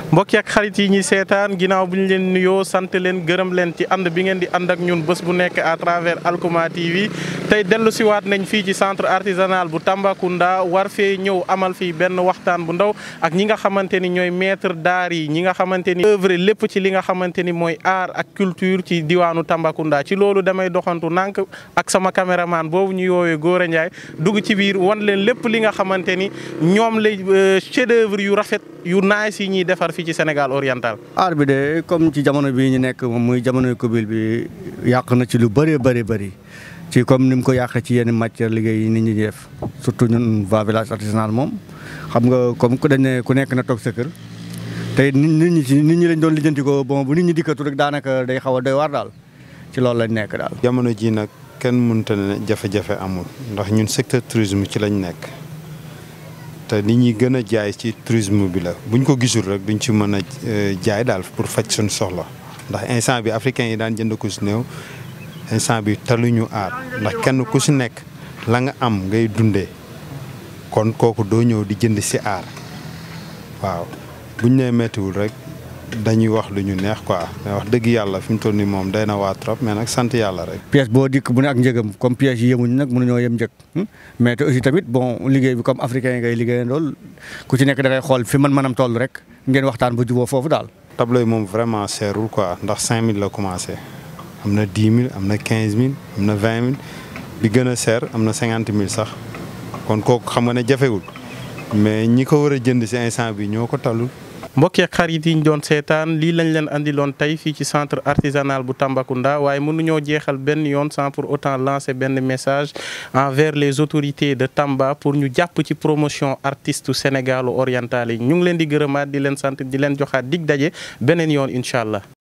mbokk ak xarit yi ñuy seetaan ginnaaw bu ñu leen nuyoo sant leen gërëm leen ci ànd bi ngeen di ànd ak ñun bés bu nekk à travers Alkuma TV tey dellu si waat nañ fii ci centre artisanal bu Tambacounda war fee ñëw amal fii benn waxtaan bu ndaw ak ñi nga xamante ni ñooy maître d'art yi ñi nga xamante ni œuvre lépp ci li nga xamante ni mooy art ak culture ci diwaanu Tambacounda ci loolu damay doxantu nànk ak sama caméraman boobu ñu yoowee Gora Ndiaye dugg ci biir wan leen lépp li nga xamante ni ñoom lay chef d'œuvre yu rafet yu nice yi ñuy defar fii ci Sénégal oriental. art bi de comme ci jamono bii ñu nekk moom muy jamonoy Covid bi yàq na ci lu bëree bëri bëri ci comme ni mu ko yàqee ci yenn matière liggéey yi nit ñi def surtout ñun va village artisanal moom xam nga comme ku dañ ne ku nekk na toog sa kër tey nit ñi ci nit ñi lañ doon lijjanti ko bon bu nit ñi dikkatu rek daanaka day xaw a doy waar daal ci loolu lañ nekk daal. jamono ji nag kenn mënta ne jafe-jafe amul ndax ñun secteur tourisme ci lañ nekk te nit ñi gën a jaay ci tourisme bi la buñ ko gisul rek duñ ci mën a jaay daal pour faj suñ soxla ndax instant bi africain yi daan jënd ko si néew instant bi taluñu aar ndax kenn ku si nekk la nga am ngay dundee kon kooku doo ñëw di jënd si aar waaw buñ nee méttiwul rek dañuy wax lu ñu neex quoi mais wax dëgg yàlla fi mu toll nii moom day na waa trop mais nag sant yàlla rek. pièce boo dikk bu ne ak njëgam comme pièces yi yemuñu nag mënuñoo yem njëg mais te aussi tamit bon liggéey bi comme africain yi ngay liggéeyandool ku ci nekk da ngay xool fi man manam toll rek ngeen waxtaan ba juboo foofu daal. tableau yi moom vraiment seerul quoi ndax 5000 la commencé am na 10 000 am na 15 000 am na 20 000 bi gën a seer am na 50 000 sax kon kooku xam nga ne jafewul mais ñi ko war a jënd si instant bi ñoo ko talul. mbokk ak xarit yi ñu doon seetaan lii lañ leen andiloon tey fii ci centre artisanal bu Tambacounda waaye mënuñoo jeexal benn yoon sans pour autant lancer benn message envers les autorités de Tamba pour ñu jàpp ci promotion artiste sénégalo oriental yi ñu ngi leen di gërëmaat di leen sant di leen joxaat dig daje beneen yoon incha allah.